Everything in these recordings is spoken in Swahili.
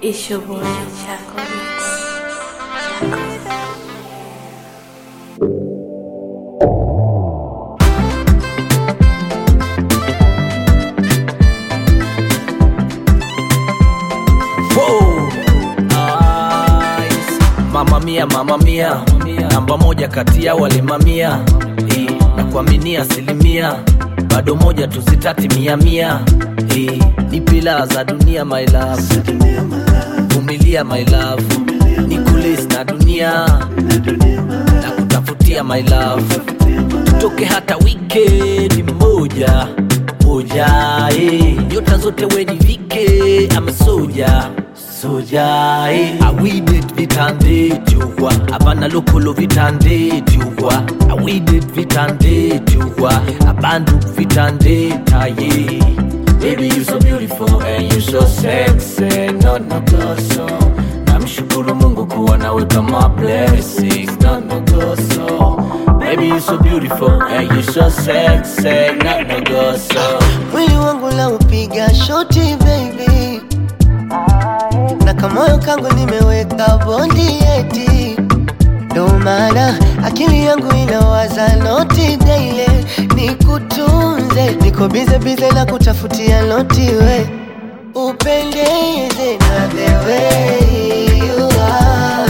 It's your boy, Chaco Mix. Wow. Nice. Mama mia, mama mia, namba moja kati ya wale mamia Eh, na kuaminia asilimia bado moja tusitati mia mia Eh, ni pila za dunia my love vumilia my love ni kulis na dunia na kutafutia my love tutoke hata wikendi moja moja eh. nyota zote wenivike ama soja soja eh. awidet vitandejugwa abana lokolo vitandejugwa awidet vitandejugwa abandu vitandetaye Baby, you so beautiful and you so sexy, no no goso. Namshukuru Mungu kuwa nawe kama blessing, no no goso. Baby, you so beautiful and you so sexy, no no goso. mwili wangu la upiga shoti baby na kamoyo kangu nimeweka bondi eti ndo maana akili yangu inawaza noti daile nikutunze niko bize bize na kutafutia noti we upendeze na the way you are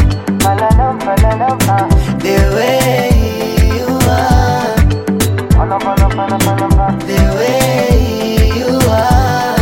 the way you are the way you are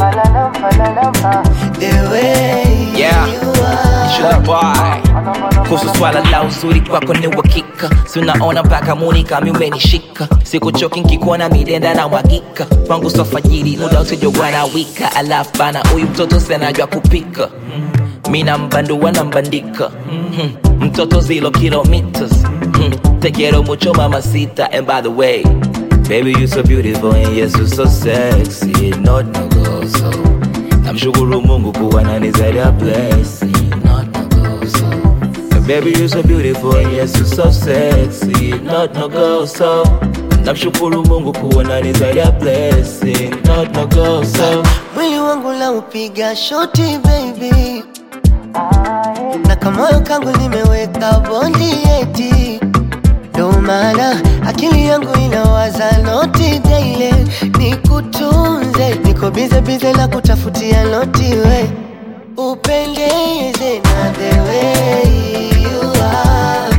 the way Yeah. you are Sugar boy. kuhusu swala la uzuri kwako ni uhakika sinaona mpaka muni kami umenishika sikuchoki nkikuona midenda na mwagika kwangu sofajiri muda usijogwa na wika alafu bana huyu mtoto senajwa kupika mina mbandua na mbandika Mhm. mtoto zilo kilometers Mhm. te quiero mucho mamacita and by the way baby you so beautiful and yes you so sexy not no go so namshukuru mungu kuwa nani zaidi ya blessing not no go so Baby, you're so beautiful, and yes, you're so sexy. Not no go so. Namshukuru Mungu kuwa nani zaidi ya blessing. Not no go so. mwili wangu la upiga shoti baby na kamoyo kangu nimeweka bondi eti ndo maana akili yangu inawaza noti daile nikutunze niko bize bize na kutafutia noti we upendeze na the way you are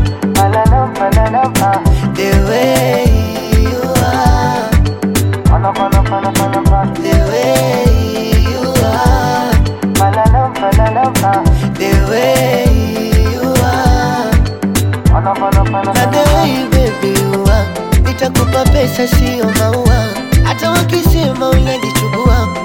the way you are the way you are the way you are na the way baby you are nitakupa pesa sio maua hata wakisema unajichubua